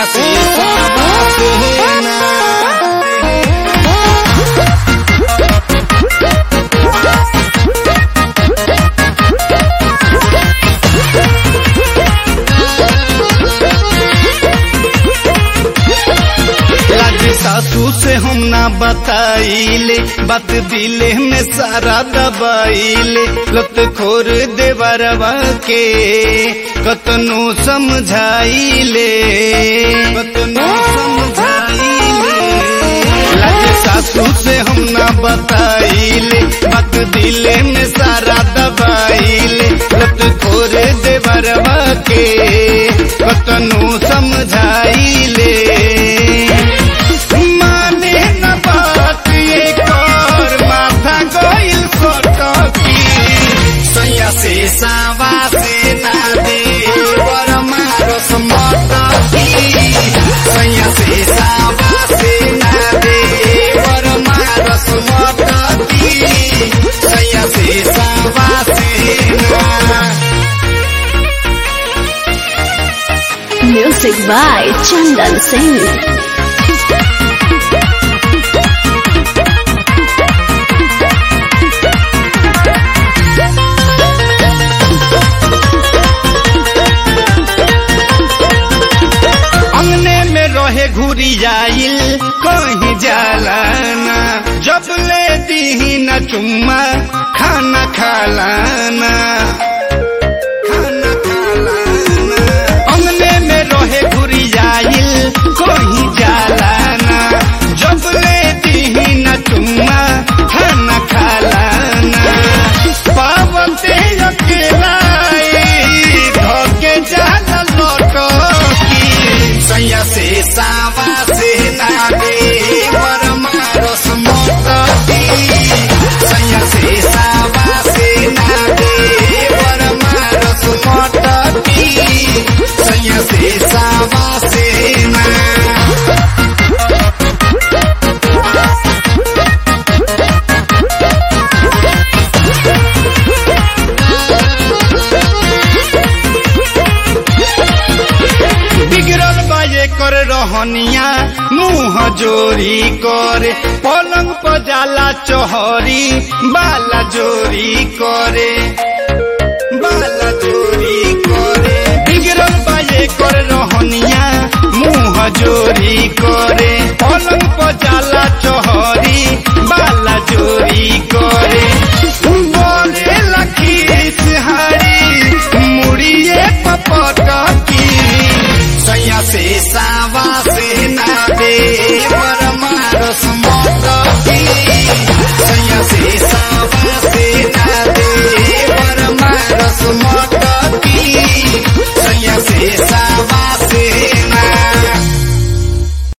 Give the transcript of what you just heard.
से सावा से ना लाज सासू से हम ना बताइले बात दिले में सारा दबाइले लत खोर देवरवा के कतनो समझाइले कतनो समझाइले लाज सासू से हम ना बताइले बात दिले में सारा दबाइले लत खोर देवरवा के कतनो समझाइले माने न बात ये कर माथा गइल सटकी सैया से सावा से ना दे वर मारस मटकी सैया से सावा से ना दे वर मारस मटकी सैया से सावा से ना Music by Chandan Singh. अंगने में रहे घुरी जाइल कहीं जालाना जब ले दी न चुम्मा खाना खालाना खाना खालाना अंगने में रहे घुरी जाइल कहीं जालाना जब ले दी न चुम्मा खाना खालाना पावते अकेला धोके जाला लौटकी सैया से सावा से नागे वर मारस मोटकी सैया से सावा से नागे वर मारस मोटकी सैया से सावा से ना बिगड़ल बाजे कर रहनिया मुंह जोरी करे पलंग पर जाला चोहरी बाला जोरी करे